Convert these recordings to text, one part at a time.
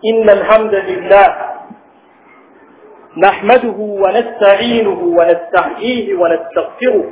إن الحمد لله نحمده ونستعينه ونستحييه ونستغفره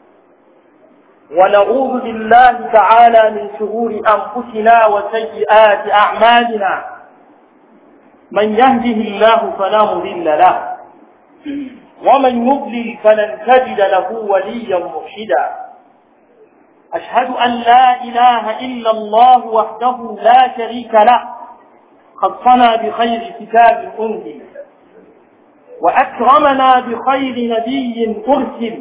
ونعوذ بالله تعالى من شرور أنفسنا وسيئات أعمالنا من يهده الله فلا مضل له ومن يضلل فلن تجد له وليا مرشدا أشهد أن لا إله إلا الله وحده لا شريك له خصنا بخير كتاب أنزل وأكرمنا بخير نبي أرسل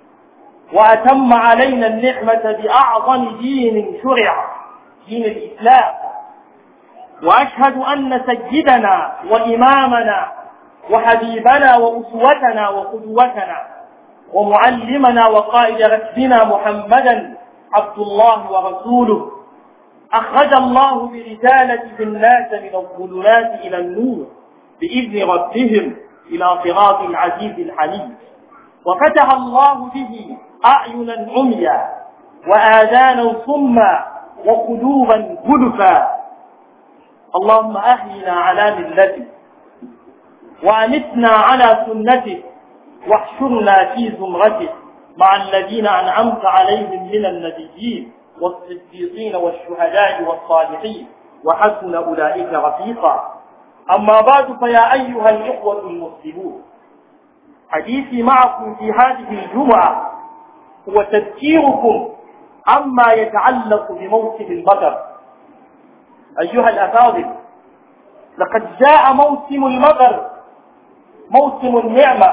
وأتم علينا النعمة بأعظم دين شرع دين الإسلام وأشهد أن سيدنا وإمامنا وحبيبنا وأسوتنا وقدوتنا ومعلمنا وقائد ركبنا محمدا عبد الله ورسوله أخرج الله برسالته الناس من الظلمات إلى النور بإذن ربهم إلى صراط العزيز الحميد وفتح الله به أعينا عميا وآذانا صما وقلوبا غلفا اللهم أحينا على ملته وأمتنا على سنته واحشرنا في زمرته مع الذين أنعمت عليهم من النبيين والصديقين والشهداء والصالحين وحسن أولئك رفيقا أما بعد فيا أيها الإخوة المسلمون حديثي معكم في هذه الجمعة هو تذكيركم عما يتعلق بموسم المطر أيها الأفاضل لقد جاء موسم المطر موسم النعمة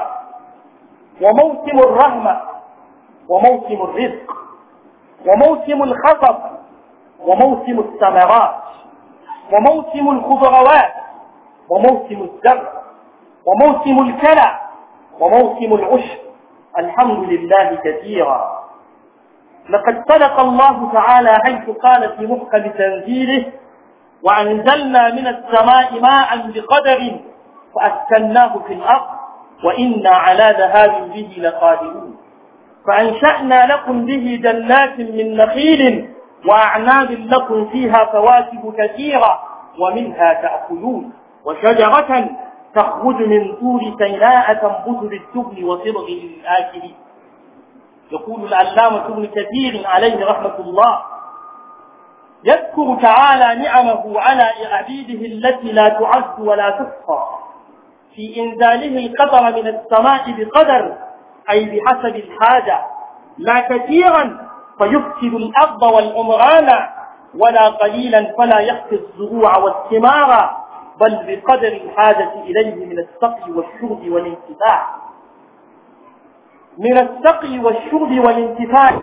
وموسم الرحمة وموسم الرزق وموسم الخطب وموسم الثمرات وموسم الخضروات وموسم الزرع وموسم الكلى وموسم العشب الحمد لله كثيرا لقد صدق الله تعالى حيث قال في محكم تنزيله وأنزلنا من السماء ماء بقدر فأسكناه في الأرض وإنا على ذهاب به لقادرون فأنشأنا لكم به جنات من نخيل وأعناب لكم فيها فواكه كثيرة ومنها تأكلون وشجرة تخرج من طور سيناء تنبت بالتبن وصبغ للآكلين يقول العلامة ابن كثير عليه رحمة الله يذكر تعالى نعمه على عبيده التي لا تعد ولا تحصى في إنزاله القطر من السماء بقدر أي بحسب الحاجة لا كثيرا فيفسد الأرض والعمران ولا قليلا فلا يخفي الزروع والثمار بل بقدر الحاجة إليه من السقي والشرب والانتفاع من السقي والشرب والانتفاع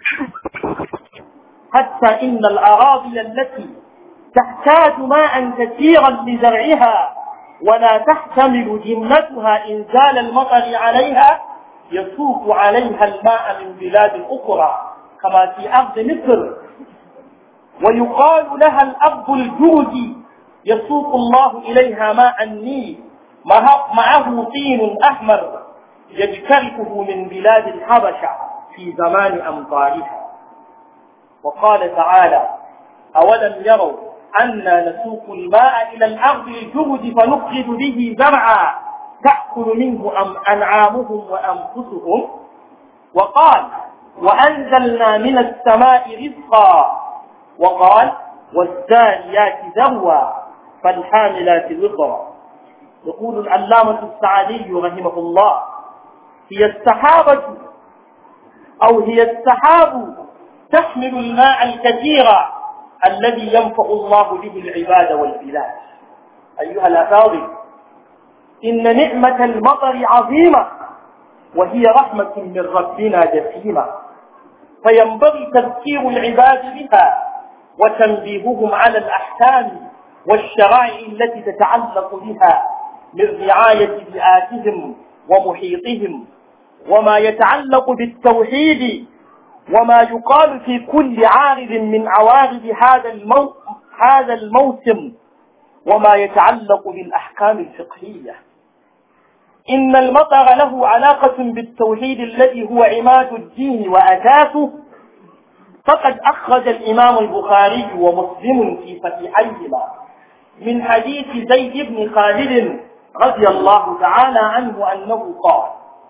حتى إن الأراضي التي تحتاج ماء كثيرا لزرعها ولا تحتمل جملتها إنزال المطر عليها يسوق عليها الماء من بلاد أخرى كما في أرض مصر ويقال لها الأرض الجرد يسوق الله إليها ماء النيل معه طين أحمر يجتركه من بلاد الحبشة في زمان أمطارها وقال تعالى أولم يروا أنا نسوق الماء إلى الأرض الجرد فنخرج به زرعا تأكل منه أم أنعامهم وأنفسهم وقال وأنزلنا من السماء رزقا وقال والزانيات ذروا فالحاملات وقرا يقول العلامة السعدي رحمه الله هي السحابة أو هي السحاب تحمل الماء الكثير الذي ينفع الله به العباد والبلاد أيها الأفاضل إن نعمة المطر عظيمة وهي رحمة من ربنا جسيمة فينبغي تذكير العباد بها وتنبيههم على الأحكام والشرائع التي تتعلق بها من رعاية بيئاتهم ومحيطهم وما يتعلق بالتوحيد وما يقال في كل عارض من عوارض هذا المو... هذا الموسم وما يتعلق بالأحكام الفقهية إن المطر له علاقة بالتوحيد الذي هو عماد الدين وأساسه فقد أخرج الإمام البخاري ومسلم في صحيحيهما من حديث زيد بن خالد رضي الله تعالى عنه أنه قال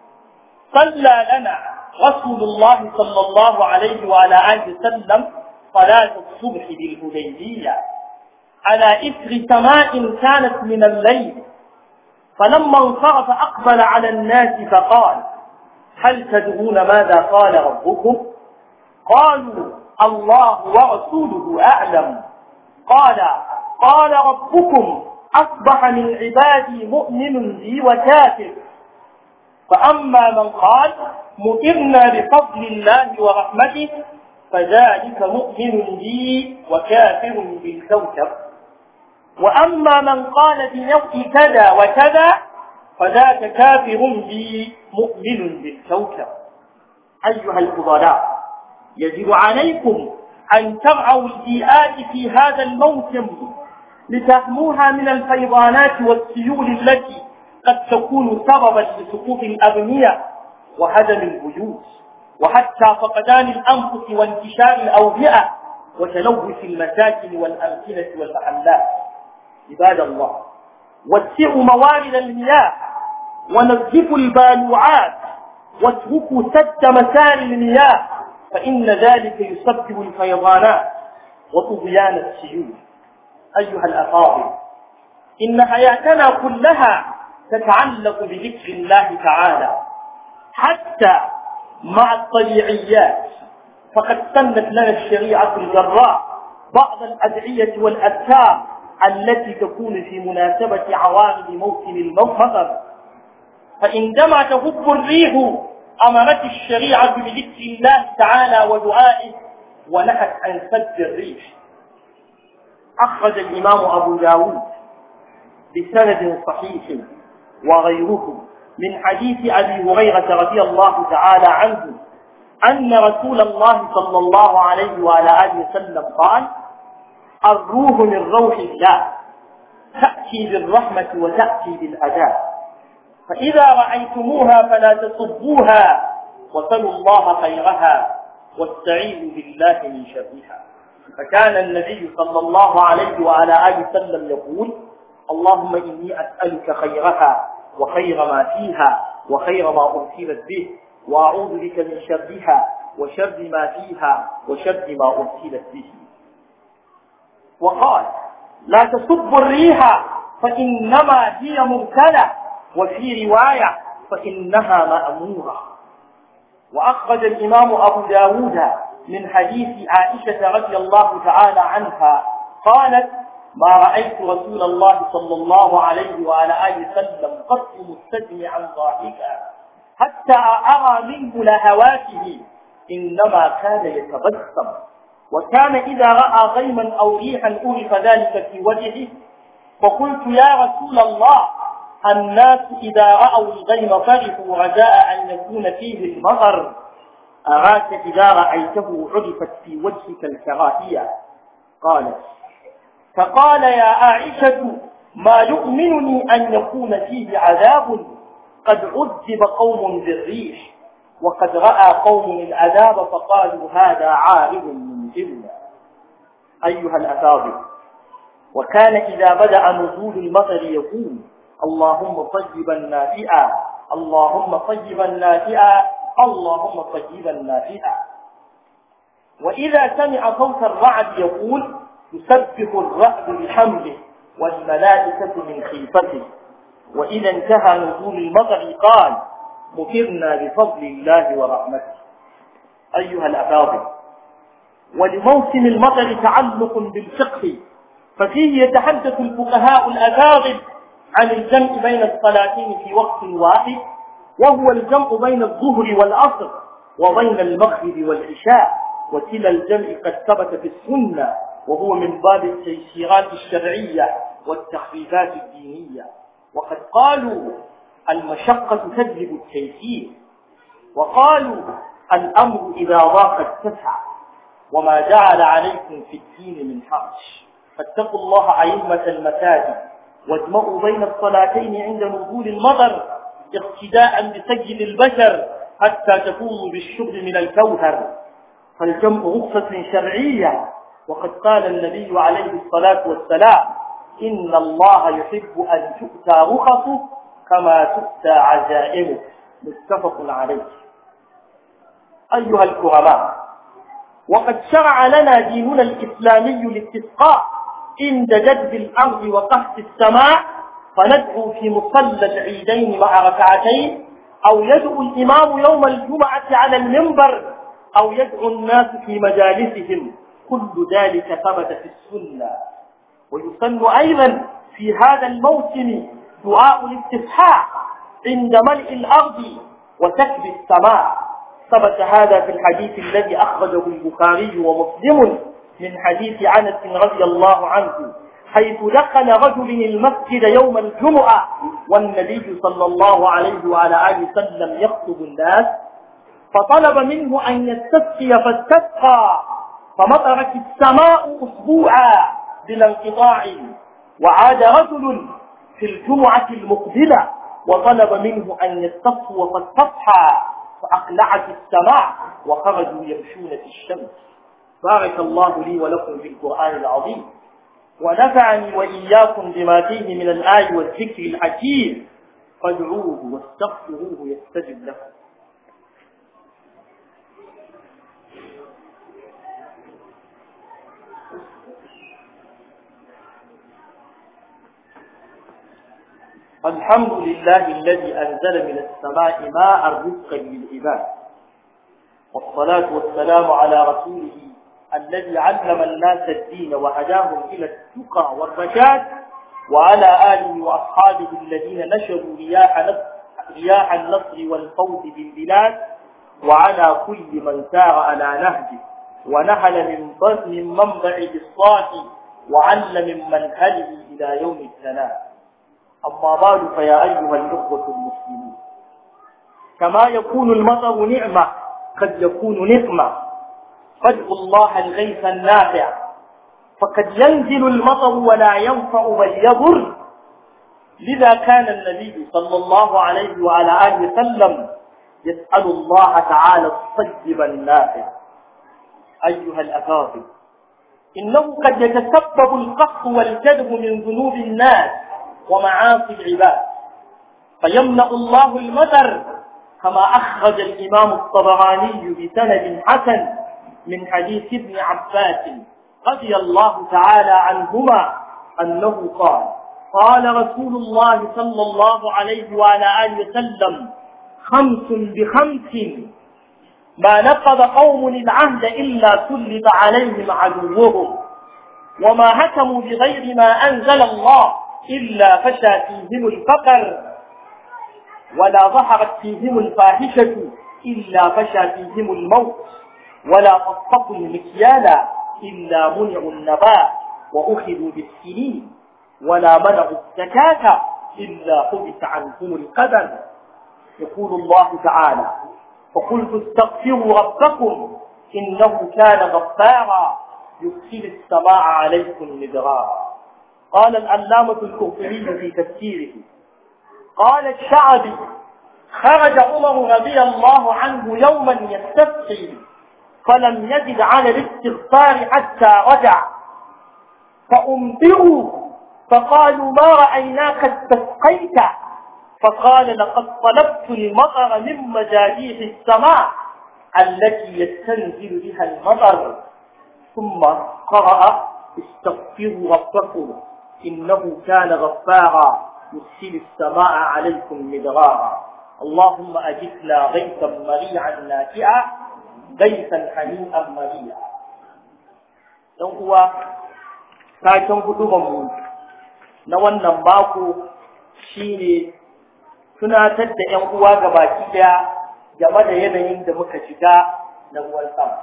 صلى لنا رسول الله صلى الله عليه وعلى آله وسلم صلاة الصبح بالهديبية على إثر سماء كانت من الليل فلما انصرف أقبل على الناس فقال هل تدرون ماذا قال ربكم قالوا الله ورسوله أعلم قال قال ربكم أصبح من عبادي مؤمن بي وكافر فأما من قال مؤمنا بفضل الله ورحمته فذلك مؤمن بي وكافر بالكوكب وأما من قال بنوع كذا وكذا فذاك كافر بي مؤمن بالكوكب أيها الفضلاء يجب عليكم أن ترعوا البيئات في هذا الموسم لتحموها من الفيضانات والسيول التي قد تكون سببا لسقوط الأبنية وهدم البيوت وحتى فقدان الأنفس وانتشار الأوبئة وتلوث المساكن والأمكنة والمحلات عباد الله وسعوا موارد المياه ونظفوا البالوعات واتركوا سد مسار المياه فإن ذلك يسبب الفيضانات وطغيان السيول أيها الأفاضل إن حياتنا كلها تتعلق بذكر الله تعالى حتى مع الطبيعيات فقد سنت لنا الشريعة الجراء بعض الأدعية والأذكار التي تكون في مناسبة عوامل موسم المطر فعندما تهب الريح أمرت الشريعة بذكر الله تعالى ودعائه ونهت عن سد الريح أخرج الإمام أبو داود بسند صحيح وغيره من حديث أبي هريرة رضي الله تعالى عنه أن رسول الله صلى الله عليه وعلى آله وسلم قال الروح من روح الله تأتي بالرحمة وتأتي بالعذاب فإذا رأيتموها فلا تصبوها وسلوا الله خيرها واستعيذوا بالله من شرها فكان النبي صلى الله عليه وعلى آله وسلم يقول اللهم إني أسألك خيرها وخير ما فيها وخير ما أرسلت به وأعوذ بك من شرها وشر ما فيها وشر ما أرسلت به وقال لا تصب الريح فإنما هي مرسلة وفي رواية فإنها مأمورة وأخرج الإمام أبو داود من حديث عائشة رضي الله تعالى عنها قالت ما رأيت رسول الله صلى الله عليه وعلى آله وسلم قط مستجمعا ضاحكا حتى أرى منه لهواته إنما كان يتبسم وكان إذا رأى غيما أو ريحا أعرف ذلك في وجهه فقلت يا رسول الله الناس إذا رأوا الغيم فرحوا رجاء أن يكون فيه المطر أراك إذا رأيته عرفت في وجهك الكراهية قالت فقال يا عائشة ما يؤمنني أن يكون فيه عذاب قد عذب قوم بالريح وقد رأى قوم العذاب فقالوا هذا عارض ممطرنا أيها الأفاضل وكان إذا بدأ نزول المطر يقول اللهم طيبا نافئا اللهم طيبا نافئا اللهم طيبا نافئا وإذا سمع صوت الرعد يقول يسبح الرعد بحمده والملائكة من خيفته وإذا انتهى نزول المطر قال مطرنا بفضل الله ورحمته أيها الأفاضل ولموسم المطر تعلق بالفقه ففيه يتحدث الفقهاء الأفاضل عن الجمع بين الصلاتين في وقت واحد وهو الجمع بين الظهر والعصر وبين المغرب والعشاء وكلا الجمع قد ثبت في السنة وهو من باب التيسيرات الشرعية والتخفيفات الدينية وقد قالوا المشقة تجلب التيسير وقالوا الأمر إذا ضاق اتسع وما جعل عليكم في الدين من حرج فاتقوا الله أئمة المساجد واجمعوا بين الصلاتين عند نزول المطر اقتداء بسجل البشر حتى تفوزوا بالشرب من الكوثر فالجمع رخصة شرعية وقد قال النبي عليه الصلاة والسلام إن الله يحب أن تؤتى رخصه كما تؤتى عزائمه متفق عليه أيها الكرماء وقد شرع لنا ديننا الإسلامي الاستسقاء عند جذب الأرض وقحط السماء فندعو في مصلى العيدين مع ركعتين أو يدعو الإمام يوم الجمعة على المنبر أو يدعو الناس في مجالسهم كل ذلك ثبت في السنة ويسن أيضا في هذا الموسم دعاء الاستفتاح عند ملء الأرض وسكب السماء ثبت هذا في الحديث الذي أخرجه البخاري ومسلم من حديث أنس رضي الله عنه حيث دخل رجل المسجد يوم الجمعة والنبي صلى الله عليه وعلى آله وسلم يخطب الناس فطلب منه أن يستسقي فاستسقى فمطرت السماء أسبوعا بلا انقطاع وعاد رجل في الجمعة المقبلة وطلب منه أن يستصفو فاستصحى فأقلعت السماء وخرجوا يمشون في الشمس بارك الله لي ولكم في القرآن العظيم ونفعني وإياكم بما فيه من الآي والذكر الحكيم فادعوه واستغفروه يستجب لكم الحمد لله الذي أنزل من السماء ماء رزقا للعباد والصلاة والسلام على رسوله الذي علم الناس الدين وهداهم إلى التقى والرشاد وعلى آله وأصحابه الذين نشروا رياح نصر, رياح النصر والفوز بالبلاد وعلى كل من سار على نهجه ونهل من من منبع بالصاف وعل من منهله إلى يوم الثناء أما بعد فيا أيها الإخوة المسلمون كما يكون المطر نعمة قد يكون نقمة فادعوا الله الغيث النافع فقد ينزل المطر ولا ينفع بل يضر لذا كان النبي صلى الله عليه وعلى آله وسلم يسأل الله تعالى الطيب النافع أيها الأفاضل إنه قد يتسبب القحط والجدب من ذنوب الناس ومعاصي العباد فيمنع الله المطر كما أخرج الإمام الطبراني بسند حسن من حديث ابن عباس رضي الله تعالى عنهما أنه قال قال رسول الله صلى الله عليه وعلى آله وسلم خمس بخمس ما نقض قوم العهد إلا سلط عليهم عدوهم وما هتموا بغير ما أنزل الله إلا فشى فيهم الفقر ولا ظهرت فيهم الفاحشة إلا فشى فيهم الموت ولا طفقوا المكيال إلا منعوا النبات وأخذوا بالسنين ولا منعوا الزكاة إلا حبس عنهم القدر يقول الله تعالى فقلت استغفروا ربكم إنه كان غفارا يرسل السماء عليكم مدرارا قال العلامة الكفري في تفسيره قال الشعبي خرج عمر رضي الله عنه يوما يستسقي فلم يجد على الاستغفار حتى رجع فأنبئوا فقالوا ما رأيناك استسقيت فقال لقد طلبت المطر من مجاريح السماء التي يستنزل بها المطر ثم قرأ استغفروا ربكم إنه كان غفارا يرسل السماء عليكم مدرارا اللهم أجثنا غيثا مريعا نافعا غيثا حنيئا مريعا don kuwa taken hudubanmu na wannan mako shine tunatar da ‘yan uwa ga baki daya game da yanayin da muka shiga na ruwan sama.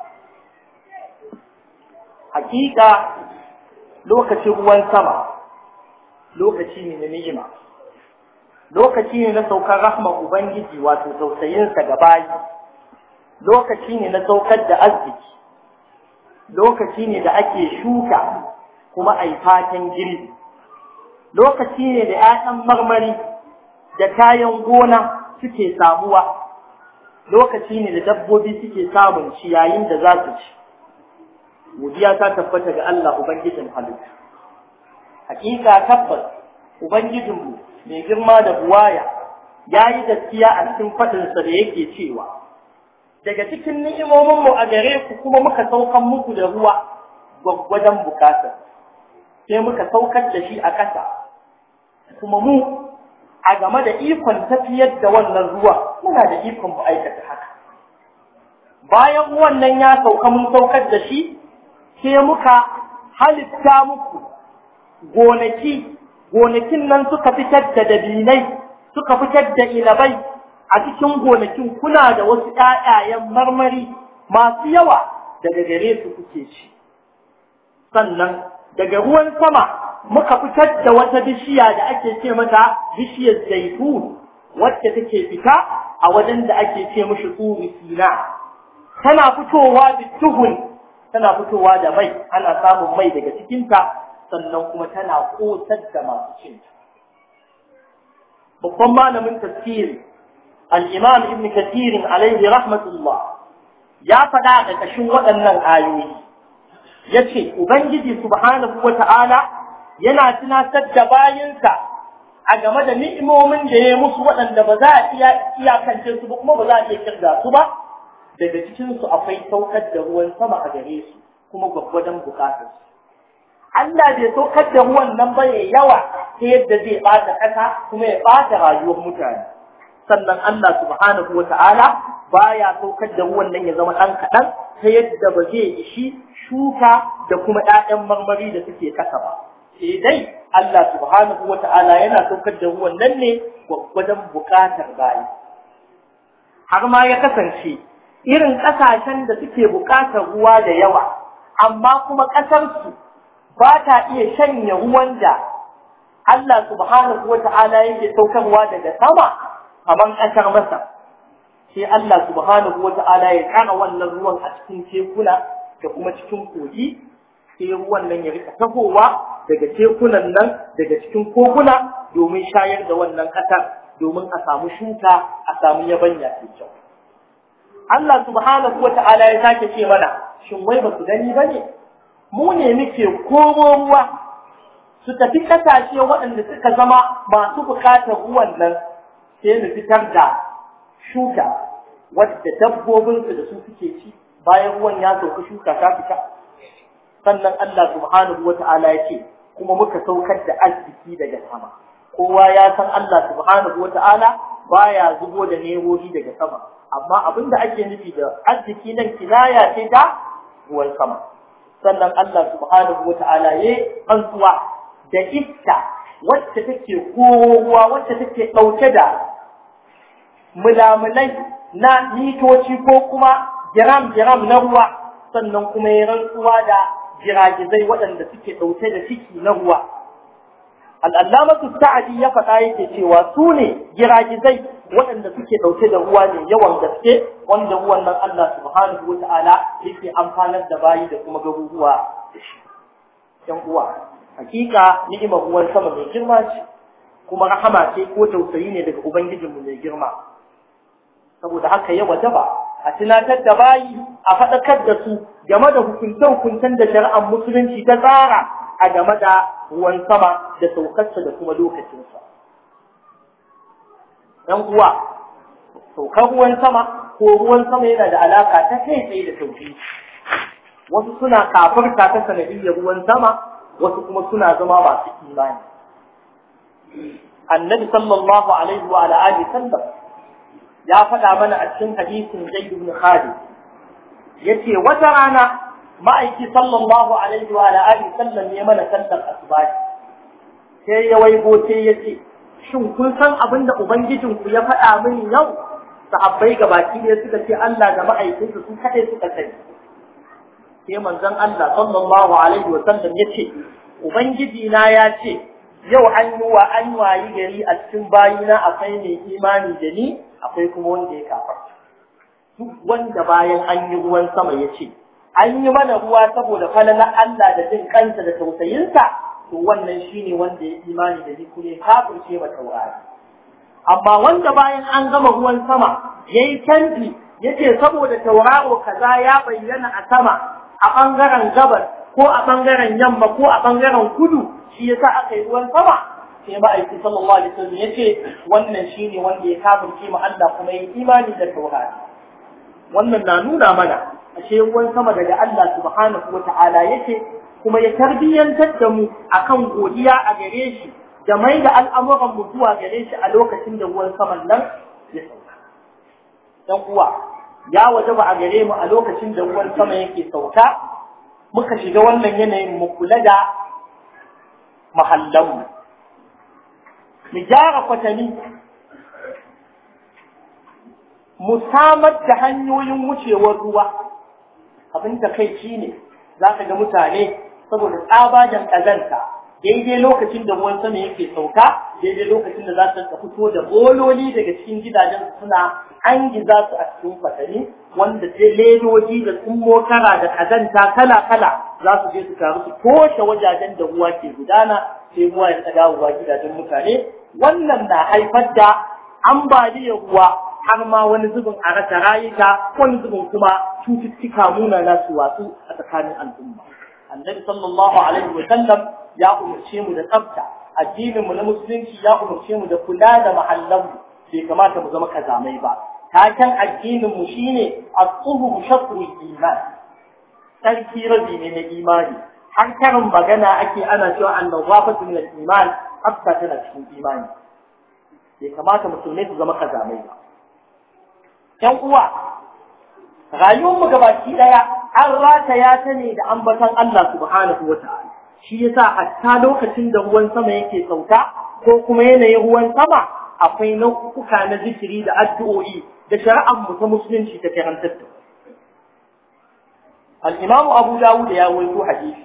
Hakika lokacin ruwan sama lokaci ne na ni'ima, lokaci ne na saukar rahmar Ubangiji wato tausayinsa ga bayi, lokaci ne na saukar da arziki, lokaci ne da ake shuka kuma a yi fatan girbi, lokaci ne da ‘ya'yan marmari da kayan gona suke samuwa lokaci ne da dabbobi suke samun ciyayin da za su ci godiya ta tabbata ga Allah ubangijin halittu hakika tabbas ubangijinmu mai girma da buwaya ya yi gaskiya a cikin faɗinsa da yake cewa daga cikin ni'imominmu a gare ku kuma muka saukan muku da ruwa gwaggwadon bukata sai muka saukar da shi a ƙasa kuma mu a game da ikon tafiyar da wannan ruwa muna da ikon mu aikata haka bayan wannan ya sauka mun saukar da shi sai muka halitta muku gonaki gonakin nan suka fitar da dabinai suka fitar da ilabai a cikin gonakin kuna da wasu ƴaƴayen marmari masu yawa daga gare su kuke ci sannan daga ruwan sama muka fitar da wata bishiya da ake ce mata bishiyar zaitun wacce take fita a wajen da ake ce mishi tsuri sina tana fitowa da tuhun tana fitowa da mai ana samun mai daga cikinta sannan kuma tana kotar da masu cinta babban malamin tafsiri al-imam ibn kathir alaihi rahmatullah ya faɗa a ƙarƙashin waɗannan ayoyi yace ubangiji subhanahu wata'ala yana tunatar da bayinsa a game da ni'imomin da ya musu waɗanda ba za a iya iyakance su ba kuma ba za a iya kirga su ba daga cikin su akwai saukar da ruwan sama a gare su kuma gwaggwadon bukatar su Allah bai saukar da ruwan nan ba ya yawa ta yadda zai ɓata ƙasa kuma ya ɓata rayuwar mutane sannan Allah subhanahu wata'ala baya saukar da ruwan nan ya zama ɗan kaɗan ta yadda ba zai ishi shuka da kuma ‘ya'yan marmari da suke kasa ba. Sai dai Allah subhanahu wa ta'ala yana saukar da ruwan nan ne wajen buƙatar bayi. Har ma ya kasance irin ƙasashen da suke buƙatar ruwa da yawa, amma kuma ƙasarsu ba ta iya shanye ruwan da Allah subhanahu wa ta'ala yake saukarwa daga sama kamar ƙasar Masar. Sai Allah subhanahu wa ta'ala ya ƙara wannan ruwan a cikin tekuna da kuma cikin kogi sai ruwan nan ya rika tahowa daga tekunan nan daga cikin koguna domin shayar da wannan ƙasar domin a samu shuka a samu yabanya mai kyau Allah subhanahu wata'ala ya sake ce mana shin wai ba su gani ba ne mu ne muke koro ruwa su tafi ƙasashe waɗanda suka zama masu buƙatar ruwan nan sai mu fitar da shuka wadda dabbobinsu da su suke ci bayan ruwan ya sauka shuka ta fita sannan Allah subhanahu wata'ala ya ce kuma muka saukar da arziki daga sama kowa ya san Allah subhanahu wata'ala baya zubo da nerori daga sama amma abin da ake nufi da arziki nan kinaya ce ta ruwan sama sannan Allah subhanahu wata'ala ya rantsuwa da iska wacce take kowa wacce take ɗauke da mulamulai na mitoci ko kuma giram-giram na ruwa sannan kuma ya rantsuwa da jiragizai waɗanda suke ɗauke da ciki na ruwa. Al'allamatu sa'adi ya faɗa yake cewa su ne giragizai waɗanda suke ɗauke da ruwa ne yawan gaske wanda ruwan nan Allah subhanahu wa ta'ala yake amfanar da bayi da kuma garuruwa da shi. ‘Yan uwa, hakika ni'imar ruwan sama mai girma ce, kuma rahama ce ko tausayi ne daga Ubangijinmu mai girma. Saboda haka ya wajaba a tunatar da bayi a faɗakar da su game da hukunce-hukuncen da shari'ar musulunci ta tsara a game da ruwan sama da saukarsa da kuma lokacinsa. ‘Yan uwa, saukar ruwan sama ko ruwan sama yana da alaka ta kai tsaye da sauki. Wasu suna kafirta ta sanadiyyar ruwan sama, wasu kuma suna zama masu imani. Annabi sallallahu alaihi wa alihi sallam ya faɗa mana a cikin hadisin Zaid ibn Khalid yace wata rana ma'aiki sallallahu alaihi wa alihi sallam ya mana sallar asuba sai ya waigo sai ya ce shin kun san abin da ubangijin ku ya faɗa min yau sahabbai gabaki ne suka ce Allah da ma'aikinsa su kaɗai suka sani sai manzon Allah sallallahu alaihi wa sallam ya ce ubangiji na ya ce yau an yi wa an wayi gari a cikin bayina akwai mai imani da ni akwai kuma wanda ya kafa duk wanda bayan an yi ruwan sama ya ce an yi mana ruwa saboda falalar Allah da jin kansa da tausayinsa to wannan shine wanda ya imani da ni kuma ya kafirce ma taurari amma wanda bayan an gama ruwan sama yayi canji yace saboda tauraro kaza ya bayyana a sama a bangaren gabas ko a bangaren yamma ko a bangaren kudu shi yasa aka yi ruwan sama sai ma'aiki sallallahu alaihi wasallam yace wannan shine wanda ya kafirce mu Allah kuma yi imani da tauhidi wannan na nuna mana ashe ruwan sama daga Allah subhanahu wata'ala yake kuma ya tarbiyyantar da mu akan godiya a gare shi da mai da al'amuran mu zuwa gare shi a lokacin da ruwan saman nan ya sauka dan uwa ya wajaba a gare mu a lokacin da ruwan sama yake sauka muka shiga wannan yanayin mu kula da mahallanmu mu gyara kwatami mu samar da hanyoyin wucewar ruwa abin da kai shi ne za ka ga mutane saboda tsabagen ƙazanta daidai lokacin da ruwan sama yake sauka daidai lokacin da za su fito da bololi daga cikin gidajen suna an giza su a cikin kwatami wanda sai ledoji da tsummo kara da ƙazanta kala-kala za su je su taru su toshe wajajen da ruwa ke gudana sai ruwa ya ta dawowa gidajen mutane wannan na haifar da ambaliyar ruwa har ma wani zubin a rasa rayuka wani zubin kuma cututtuka munana su watsu a tsakanin al'umma annabi sallallahu alaihi wa sallam ya umarce mu da tsafta addinin mu na musulunci ya umarce mu da kula da mahallan mu bai kamata mu zama kazamai ba taken addinin mu shine as-suhu shatrul iman sarki rabi ne na imani har karin magana ake ana cewa annawafatu min al-iman hafsa tana cikin imani bai kamata musulmai su zama kazamai ba ‘yan uwa, rayuwarmu gabaki ɗaya an rataya ta ne da ambatan Allah subhanahu wa ta'ala. Shi yasa hatta lokacin da ruwan sama yake sauka ko kuma yanayin ruwan sama akwai nau'uka na zikiri da addu'o'i da shari'ar mu ta musulunci ta karantar da. Al-Imam Abu Dawud ya waito hadisi.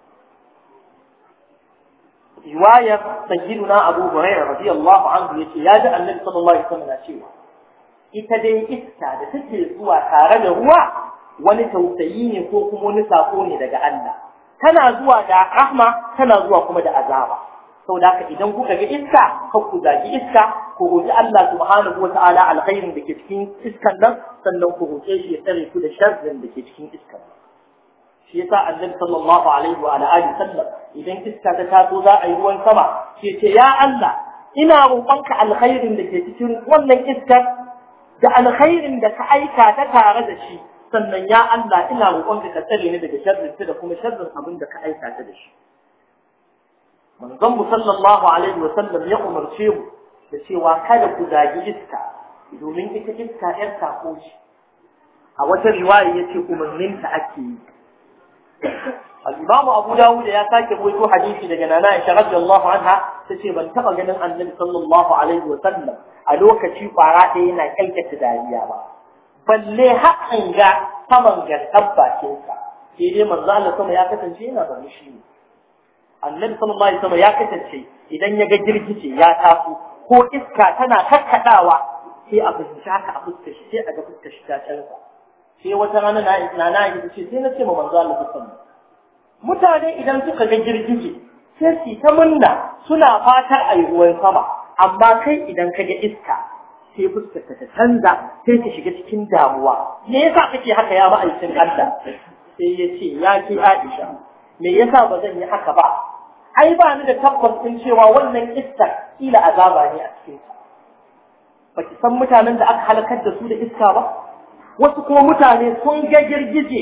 Riwayar Sayyiduna Abu Hurairah radiyallahu anhu yace ya ji Annabi sallallahu alaihi wasallam cewa ita dai iska da take zuwa tare da ruwa wani tausayi ne ko kuma wani sako ne daga Allah tana zuwa da rahma tana zuwa kuma da azaba saboda haka idan kuka ga iska ka ku zagi iska ku roki Allah subhanahu wataala alkhairin da ke cikin iskan nan sannan ku roke shi ya tsare ku da sharrin da ke cikin iskan shi yasa annabi sallallahu alaihi wa alihi sallam idan iska ta taso za a yi ruwan sama ke ce ya Allah ina roƙonka alkhairin da ke cikin wannan iskar da alkhairin da ka aika ta tare da shi sannan ya Allah ina roƙonka ka tsare ni daga sharrin da kuma sharrin abin da ka aika ta da shi manzon mu sallallahu alaihi wa sallam ya umarce mu da cewa kada ku zagi iska domin ita iska yar sako ce a wata riwaya yace umarnin ta ake yi al-Imam Abu Dawud ya sake rawaito hadisi daga Nana Aisha radiyallahu anha tace ban taba ganin Annabi sallallahu alaihi wa sallam a lokaci kwara ɗaya yana kalkata dariya ba balle hakan ga saman gaskan bakinsa sai dai manzo Allah sama ya kasance yana da mushi ne Annabi sallallahu alaihi wasallam ya kasance idan ya ga girgije ya taso ko iska tana kakkadawa sai a fuskanci haka a fuskar shi sai a ga fuskar shi ta canza sai wata rana na na na yi ce sai na ce ma manzo Allah sallallahu mutane idan suka ga girgije sai su ta munna suna fatar a yi ruwan sama amma kai idan ka ga iska sai fuskarka ta canza sai ta shiga cikin damuwa me yasa kake haka ya ba aikin Allah sai ya ce ya ce Aisha me yasa ba zan yi haka ba ai ba ni da tabbas din cewa wannan iska kila azaba ne a cikin ta baki san mutanen da aka halakar da su da iska ba wasu kuma mutane sun ga girgije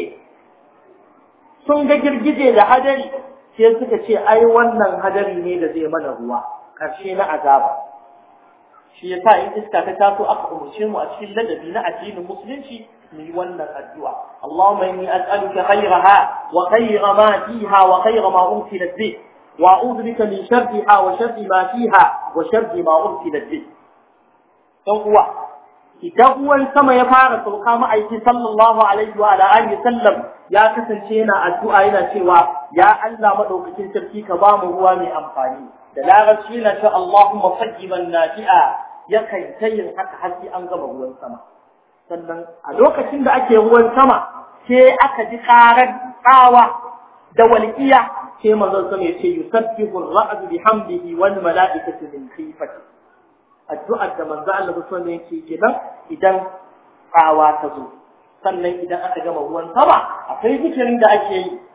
sun ga girgije da hadari sai suka ce ai wannan hadari ne da zai mana ruwa karshe na azaba shi yasa in iska ta taso aka umurce mu a cikin ladabi na addinin musulunci mu yi wannan addu'a Allahumma inni as'aluka khayraha wa khayra ma fiha wa khayra ma ursilat bih wa a'udhu bika min sharriha wa sharri ma fiha wa sharri ma ursilat bih dan uwa idan ruwan sama ya fara sauka ma'aiki sallallahu alaihi wa alihi sallam ya kasance yana addu'a yana cewa ya Allah madaukakin sarki ka ba mu ruwa mai amfani da larabci yana cewa Allahumma sayyiban nafi'a yakan ta yin haka har sai an gama ruwan sama sannan a lokacin da ake ruwan sama sai aka ji karar tsawa da walƙiya sai manzon sama ya ce yusabbihu ar-ra'd bihamdihi wal mala'ikatu min khifati addu'ar da manzo Allah sallallahu alaihi yake kenan idan tsawa ta zo sannan idan aka gama ruwan sama akwai zikirin da ake yi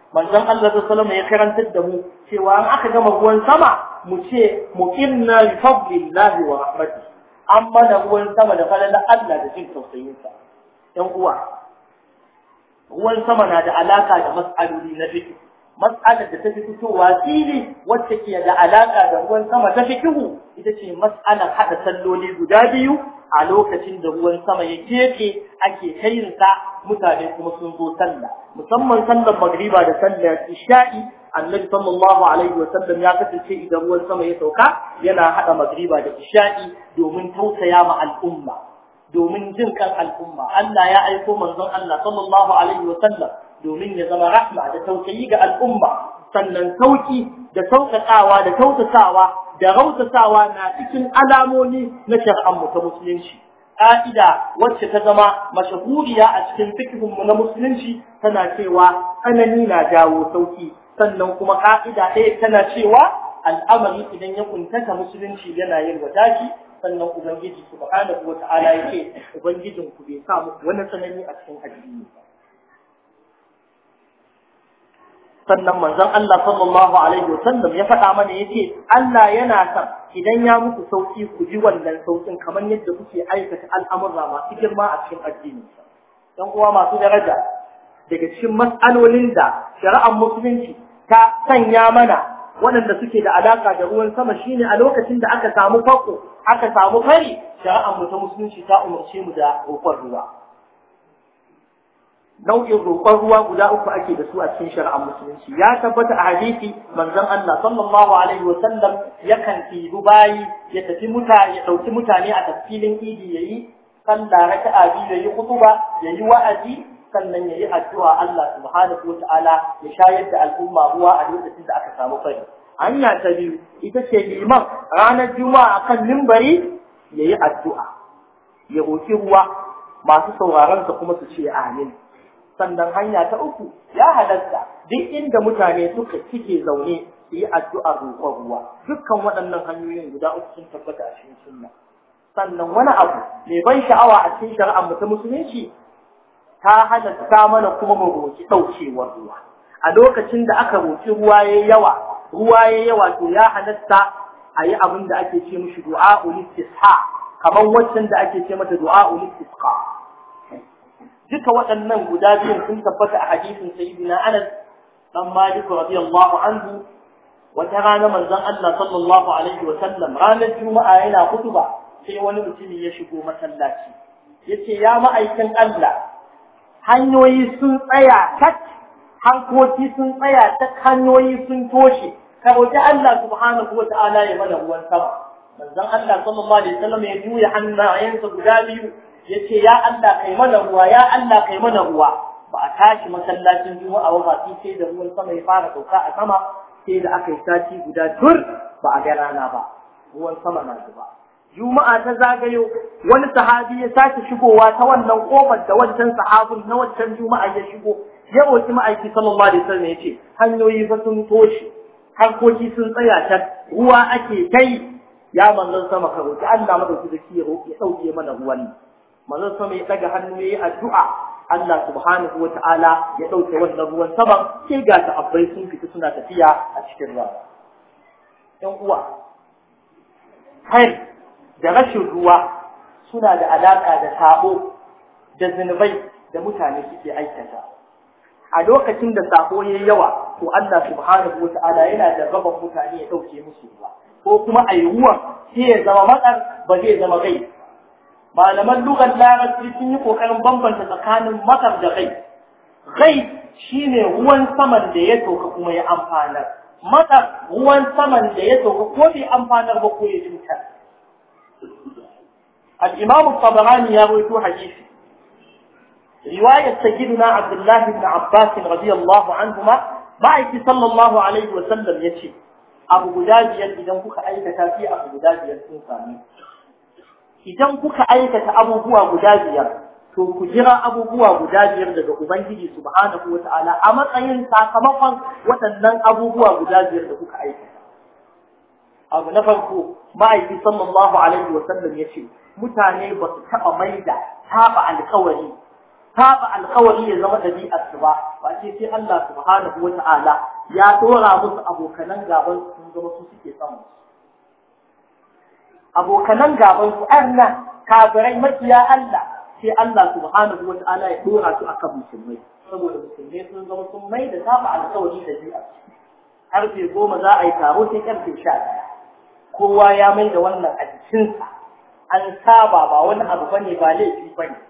manzon Allah sallallahu alaihi ya karantar da mu cewa an aka gama ruwan sama mu ce muqinna bi fadlillahi wa rahmatihi an mana ruwan sama da falalar Allah da jin tausayinsa ɗan uwa ruwan sama na da alaka da mas'aloli na fiqh mas'alar da ta fi fitowa fili wacce ke da alaka da ruwan sama ta fiqhu ita ce mas'alar hada salloli guda biyu a lokacin da ruwan sama ya keke ake kayinsa mutane kuma sun zo sallah musamman sallar magriba da sallar isha'i annabi sallallahu alaihi wa sallam ya kasance idan ruwan sama ya sauka yana hada magriba da isha'i domin tausaya ma al'umma domin jin kan al'umma Allah ya aiko manzon Allah sallallahu alaihi wa sallam domin ya zama rahma da tausayi ga al'umma sannan sauki da sauƙaƙawa da tautasawa da rautasawa na cikin alamomi na shar'an mu ta musulunci ƙa'ida wacce ta zama mashahuriya a cikin fikihun mu na musulunci tana cewa tsanani na jawo sauki sannan kuma ƙa'ida ɗaya tana cewa al'amari idan ya kuntata musulunci yana yin wadaki sannan ubangiji subhanahu wa ta'ala yake ubangijin ku bai sa muku wani tsanani a cikin addini ba sannan manzon Allah sallallahu alaihi wasallam ya faɗa mana yace Allah yana son idan ya muku sauki ku ji wannan saukin kamar yadda kuke aikata al'amura masu girma a cikin addini dan uwa masu daraja daga cikin mas'alolin da shari'ar musulunci ta sanya mana waɗanda suke da alaka da ruwan sama shine a lokacin da aka samu fako aka samu fari shari'ar mu ta musulunci ta umarce mu da roƙon ruwa nau'in roƙon ruwa guda uku ake da su a cikin shari'ar musulunci ya tabbata a hadisi manzon Allah sallallahu alaihi wa sallam yakan tibu bayi ya tafi mutane ya dauki mutane a tafsilin idi yayi sallah raka'a biyu yayi khutba yayi wa'azi sannan yayi addu'a Allah subhanahu wa ta'ala ya shayar da al'umma ruwa a lokacin da aka samu fari hanya ta biyu ita ce liman ranar juma'a kan mimbari yayi addu'a ya roki ruwa masu sauraron sa kuma su ce amin sannan hanya ta uku ya halatta duk inda mutane suka cike zaune su yi addu'ar roƙon ruwa dukkan waɗannan hanyoyin guda uku sun tabbata a cikin sunna sannan wani abu mai ban sha'awa a cikin shari'ar mu ta musulunci ta halatta mana kuma mu roƙi ɗaukewar ruwa a lokacin da aka roƙi ruwa ya yawa ruwa ya yawa to ya halatta a yi abin da ake ce mishi du'a ulistisha kamar waccan da ake ce mata du'a ulistisqa duka waɗannan guda biyun sun tabbata a hadisin sayyidina Anas dan Malik radiyallahu anhu wata rana manzon Allah sallallahu alaihi wa sallam ranar juma'a yana kutuba sai wani mutumi ya shigo masallaci yace ya ma'aikin Allah hanyoyi sun tsaya tak hankoki sun tsaya tak hanyoyi sun toshe ka roki Allah subhanahu wa ta'ala ya mana ruwan sama manzon Allah sallallahu alaihi wa sallam ya juya hannayensa guda biyu yace ya Allah kai mana ruwa ya Allah kai mana ruwa ba a tashi masallacin juma'a ba sai da ruwan sama ya fara sauka a sama sai da aka yi sati guda tur ba a ga rana ba ruwan sama na zuba juma'a ta zagayo wani sahabi ya sake shigowa ta wannan kofar da wancan sahabin na wancan juma'a ya shigo ya roki ma'aiki sallallahu alaihi wasallam ya ce hanyoyi fa sun toshe harkoki sun tsaya ta ruwa ake kai ya manzon sama ka roki Allah madauki da ya roki ya dauke mana ruwan manzon sama ya daga hannu yayi addu'a Allah subhanahu wata'ala ya dauke wannan ruwan saman sai ga ta'abbai sun fita suna tafiya a cikin ruwa ɗan uwa kai da rashin ruwa suna da alaka da sabo da zinubai da mutane suke aikata a lokacin da sabo yayi yawa to Allah subhanahu wata'ala yana da gaban mutane ya dauke musu ruwa ko kuma ayi ruwan sai ya zama matsar ba zai zama gai malaman lugar larabci sun yi kokarin bambanta tsakanin matsar da gai gai shine ruwan saman da ya toka kuma ya amfanar matsar ruwan saman da ya toka ko bai amfanar ba ko ya cutar al-imam tabarani ya rawaito hadisi riwayar sayyidina abdullah ibn abbas radiyallahu anhuma ma'aiki sallallahu alaihi wa sallam yace abu guda biyar idan kuka aikata sai abu guda biyar sun sami idan kuka aikata abubuwa guda biyar to ku jira abubuwa guda biyar daga ubangiji subhanahu wata'ala a matsayin sakamakon waɗannan abubuwa guda biyar da kuka aikata abu na farko ma'aiki sallallahu alaihi wa sallam ya ce mutane ba su taɓa maida taɓa alkawari saba alkawari ya zama ɗabi'ar su ba ba ce sai Allah subhanahu wata'ala ya dora musu abokanan gaban su sun zama su suke son abokanan gaban su arna kafirai makiya Allah sai Allah subhanahu wata'ala ya dora su akan musulmai saboda musulmai sun zama sun mai da saba alkawari ɗabi'ar su karfe goma za a yi taro sai karfe sha ɗaya kowa ya mai da wannan a jikinsa an saba ba wani abu bane ba laifi bane